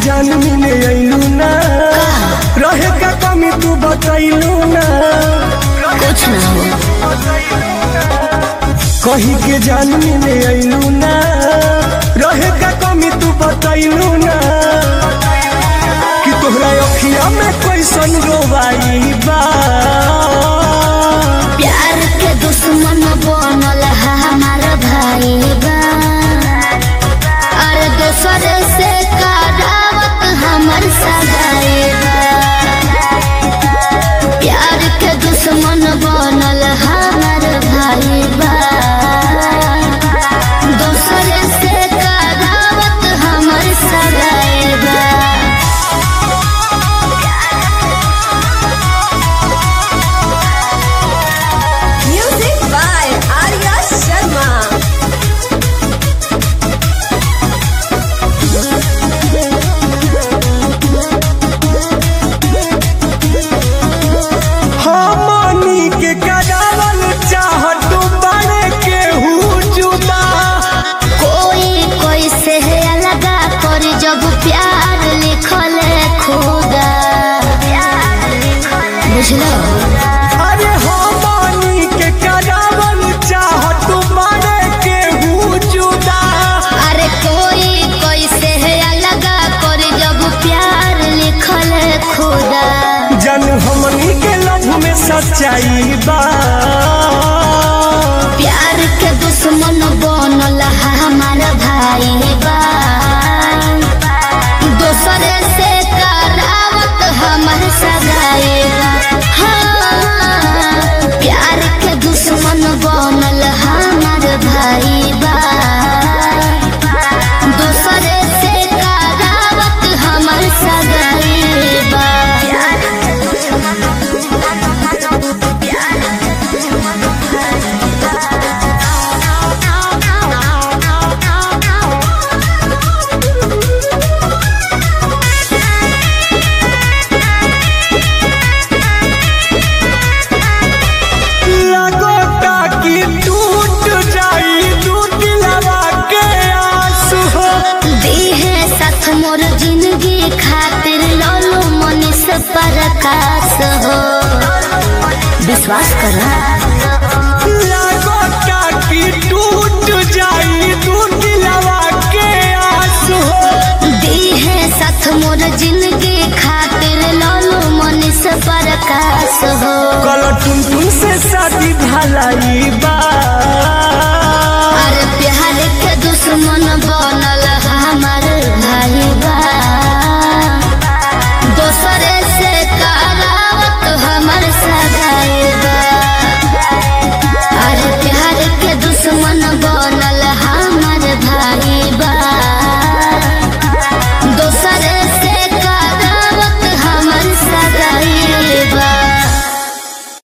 जान मिले अइलू ना रहे का कमी तू बतैलू ना कुछ ना हो कहीं के जान मिले अइलू ना रहे का कमी तू बतैलू ना कि तोहरा अखिया में कैसन रोवाई बा प्यार के दुश्मन बनल है हमार भाई बा अरे दोसर से करावत हमर सगाई बा प्यार के दुश्मन बनल हमार भाई बा दोसर से करावत हमर सगाई बा Music by Arya Sharma. हमनी के करावल चाहत बड़े केहू जुदा कोई कोई से अलगा कर जब प्यार लिखल खुदा बुझलो अरे हमनी के करावल चाहत बड़े केहू जुदा अरे कोई कोई से अलगा कर जब प्यार लिखल खुदा जन हमनी के लव में सच्चाई बा प्यार के दुश्मन बनल है हमार भाई बा दोसर से करावत हमर सगाई बा हाँ, प्यार के दुश्मन बनल हमार भाई बा दोसर से करावत हमर सगाई बा लगोता कि टूट जाई टूट लवा के आंसू हो देहे साथ मोर जिंदगी खातिर लोलो मनीष प्रकाश हो विश्वास कर लगोता कि टूट जाई टूट लवा के आंसू हो देहे साथ मोर जिंदगी खातिर लोलो मनीष प्रकाश हो कल टुन टुन से शादी भलाई बा